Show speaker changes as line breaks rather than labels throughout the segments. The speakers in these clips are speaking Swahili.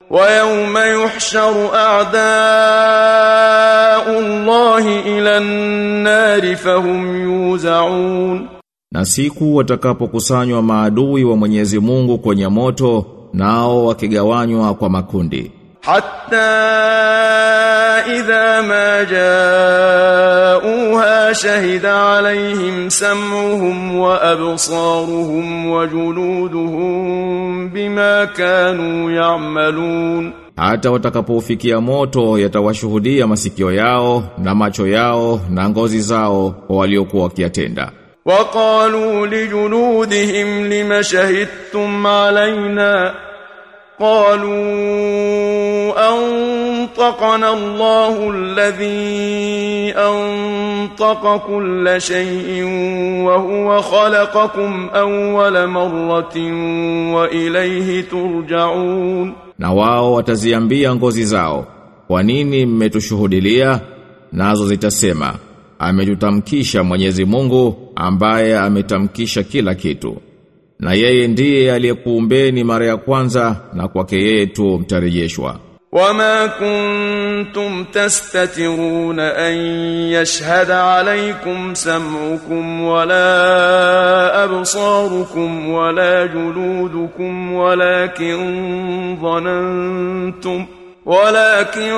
ويوم يحشر أعداء الله إلى النار فهم يوزعون
Na siku watakapokusanywa maadui wa Mwenyezi Mungu kwenye moto nao wakigawanywa kwa makundi
حتى إذا ما جاءوها شهد عليهم سمعهم وأبصارهم وجلودهم بما كانوا يعملون
hata watakapofikia moto yatawashuhudia masikio yao na macho yao na ngozi zao kwa waliokuwa wakiyatenda
وقالوا لجلودهم لم شهدتم علينا قالوا أنطقنا الله الذي أنطق كل شيء وهو خلقكم أول مرة وإليه ترجعون
na wao wataziambia ngozi zao kwa nini mmetushuhudilia nazo zitasema ametutamkisha Mwenyezi Mungu ambaye ametamkisha kila kitu na yeye ndiye aliyekuumbeni mara ya kwanza na kwake yeye tu mtarejeshwa
وما كنتم تستترون أن يشهد عليكم سمعكم ولا أبصاركم ولا جلودكم ولكن ظننتم ولكن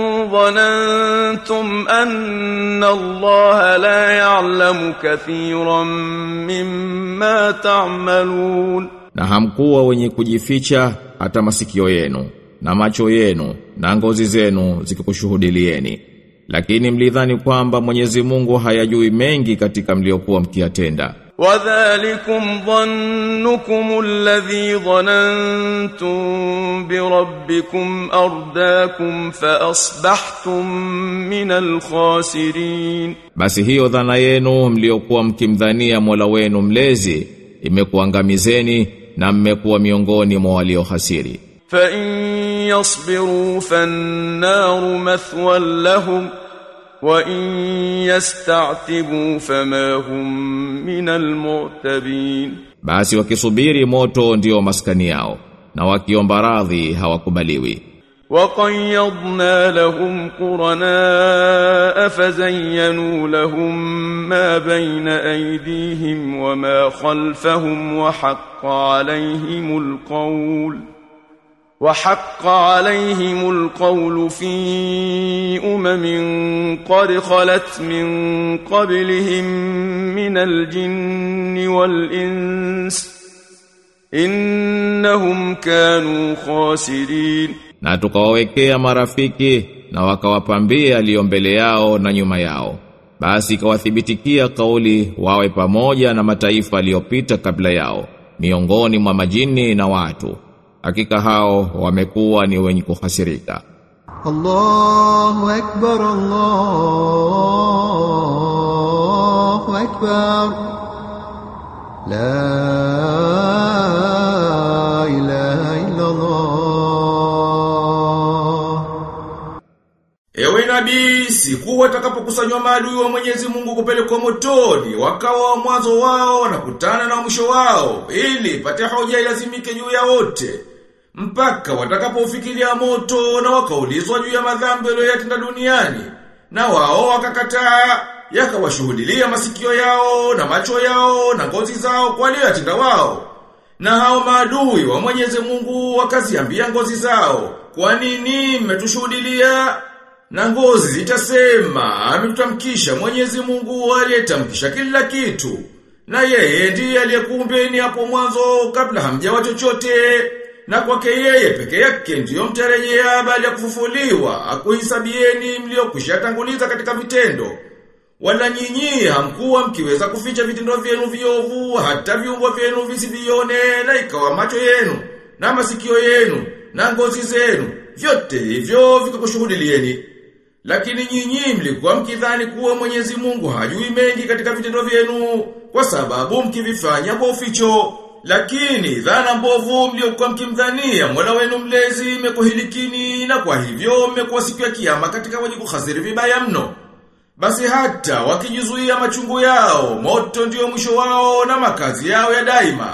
ظننتم أن الله لا يعلم كثيرا مما تعملون
na hamkuwa wenye kujificha hata masikio yenu na macho yenu na ngozi zenu zikikushuhudilieni lakini mlidhani kwamba Mwenyezi Mungu hayajui mengi katika mliokuwa mkiyatenda
وذلكم ظنكم الذي ظننتم بربكم أرداكم فأصبحتم من الخاسرين
basi hiyo dhana yenu mliokuwa mkimdhania Mola wenu mlezi imekuangamizeni na mmekuwa miongoni mwa waliohasiri
فإن يصبروا فالنار مثوى لهم وإن يستعتبوا فما هم من المعتبين
basi wakisubiri moto ndio maskani yao na wakiomba radhi hawakubaliwi
وقيضنا لهم قرناء فزينوا لهم ما بين أيديهم وما خلفهم وحق عليهم القول وحق عليهم القول في أمم قد خلت من قبلهم من الجن والإنس إنهم كانوا خاسرين
na tukawawekea marafiki na wakawapambia aliyo mbele yao na nyuma yao basi ikawathibitikia kauli wawe pamoja na mataifa aliyopita kabla yao miongoni mwa majini na watu hakika hao wamekuwa ni wenye kuhasirika
الله أكبر الله أكبر لا إله إلا الله
Ewe nabii, siku watakapokusanywa maadui wa Mwenyezi Mungu kupelekwa motoni, wakawa wa mwanzo wao wanakutana na mwisho wao, ili pate hoja ilazimike juu ya wote. Mpaka watakapofikiria moto na wakaulizwa juu ya madhambi waliyotenda duniani, na wao wakakataa, yakawashuhudilia masikio yao na macho yao na ngozi zao kwa waliyotenda wao. Na hao maadui wa Mwenyezi Mungu wakaziambia ngozi zao, kwa nini mmetushuhudilia? Na ngozi zitasema, ametutamkisha Mwenyezi Mungu aliyetamkisha kila kitu. Na yeye ndiye aliyekuumbeni hapo mwanzo kabla hamjawa chochote. Na kwake yeye peke yake ndiyo mtarejea baada ya kufufuliwa, akuhisabieni mliokwisha tanguliza katika vitendo. Wala nyinyi hamkuwa mkiweza kuficha vitendo vyenu viovu hata viungo vyenu visivione na ikawa macho yenu na masikio yenu na ngozi zenu vyote hivyo vikakushuhudilieni. Lakini nyinyi mlikuwa mkidhani kuwa Mwenyezi Mungu hajui mengi katika vitendo vyenu kwa sababu mkivifanya kwa uficho. Lakini dhana mbovu mliokuwa mkimdhania Mola wenu mlezi imekuhilikini na kwa hivyo mmekuwa siku ya kiyama katika wenye kuhasiri vibaya mno. Basi hata wakijizuia machungu yao, moto ndio mwisho wao na makazi yao ya daima.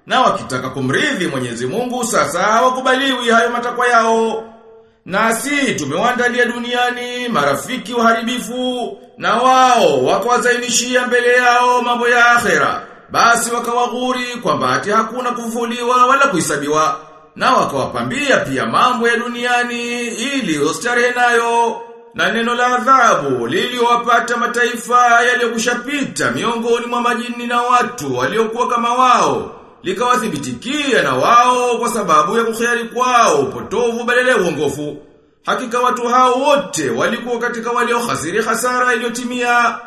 Na wakitaka kumridhi Mwenyezi Mungu sasa hawakubaliwi hayo matakwa yao. Nasi tumewaandalia duniani marafiki waharibifu na wao wakawazainishia mbele yao mambo ya akhera. Basi wakawaghuri kwamba ati hakuna kufufuliwa wala kuhesabiwa na wakawapambia pia mambo ya duniani ili ustarehe nayo. Na neno la adhabu liliowapata mataifa yaliyokushapita miongoni mwa majini na watu waliokuwa kama wao likawathibitikia na wao kwa sababu ya kukhari kwao upotovu badala ya uongofu. Hakika watu hao wote walikuwa katika waliohasiri hasara iliyotimia